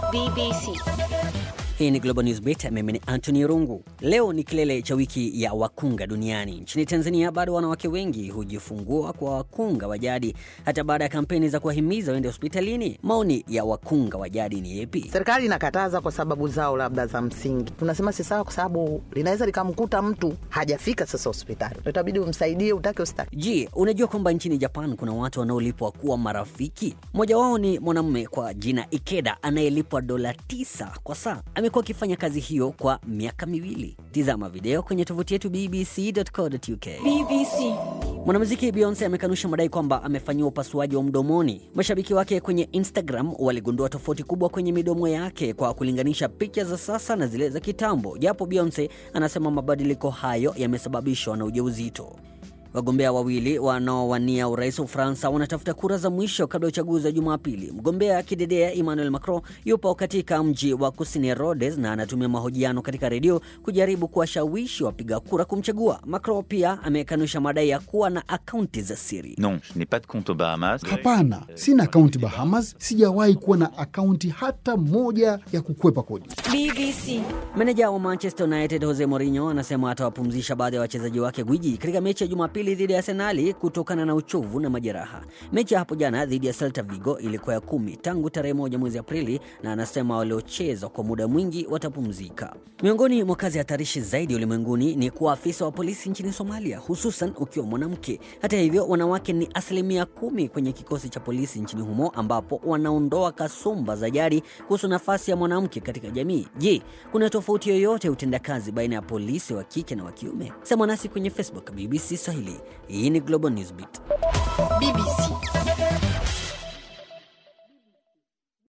BBC. Hii ni Global News Beat, mimi ni Anthony Rungu. Leo ni kilele cha wiki ya wakunga duniani. Nchini Tanzania bado wanawake wengi hujifungua kwa wakunga wa jadi hata baada ya kampeni za kuwahimiza waende hospitalini. Maoni ya wakunga wa jadi ni yepi? Serikali inakataza kwa sababu zao labda za msingi, tunasema si sawa, kwa sababu linaweza likamkuta mtu hajafika sasa hospitali, itabidi umsaidie, utake hospitali. Je, unajua kwamba nchini Japan kuna watu wanaolipwa kuwa marafiki? Mmoja wao ni mwanamume kwa jina Ikeda anayelipwa dola tisa kwa saa. Amekuwa akifanya kazi hiyo kwa miaka miwili. Tizama video kwenye tovuti yetu bbc.co.uk. BBC. Mwanamuziki Beyonce amekanusha madai kwamba amefanyiwa upasuaji wa mdomoni. Mashabiki wake kwenye Instagram waligundua tofauti kubwa kwenye midomo yake kwa kulinganisha picha za sasa na zile za kitambo, japo Beyonce anasema mabadiliko hayo yamesababishwa na ujauzito. Wagombea wawili wanaowania urais wa Ufaransa wanatafuta kura za mwisho kabla ya uchaguzi wa Jumapili. Mgombea kidedea Emmanuel Macron yupo katika mji wa kusini Rhodes na anatumia mahojiano katika redio kujaribu kuwashawishi wapiga kura kumchagua. Macron pia amekanusha madai ya kuwa na akaunti za siri. Non, je n'ai pas de compte aux Bahamas. Hapana, sina akaunti Bahamas. Sijawahi kuwa na akaunti hata moja ya kukwepa kodi. BBC. Meneja wa Manchester United Jose Mourinho anasema atawapumzisha baadhi ya wachezaji wake gwiji katika mechi ya Jumapili dhidi ya Arsenali kutokana na uchovu na majeraha. Mechi ya hapo jana dhidi ya Celta Vigo ilikuwa ya kumi tangu tarehe moja mwezi Aprili, na anasema waliocheza kwa muda mwingi watapumzika. Miongoni mwa kazi hatarishi zaidi ulimwenguni ni kuwa afisa wa polisi nchini Somalia, hususan ukiwa mwanamke. Hata hivyo, wanawake ni asilimia kumi kwenye kikosi cha polisi nchini humo, ambapo wanaondoa kasumba za jadi kuhusu nafasi ya mwanamke katika jamii. Je, kuna tofauti yoyote ya utendakazi baina ya polisi wa kike na wa kiume? Sema nasi kwenye Facebook BBC Swahili. Hii ni Global Newsbeat. BBC.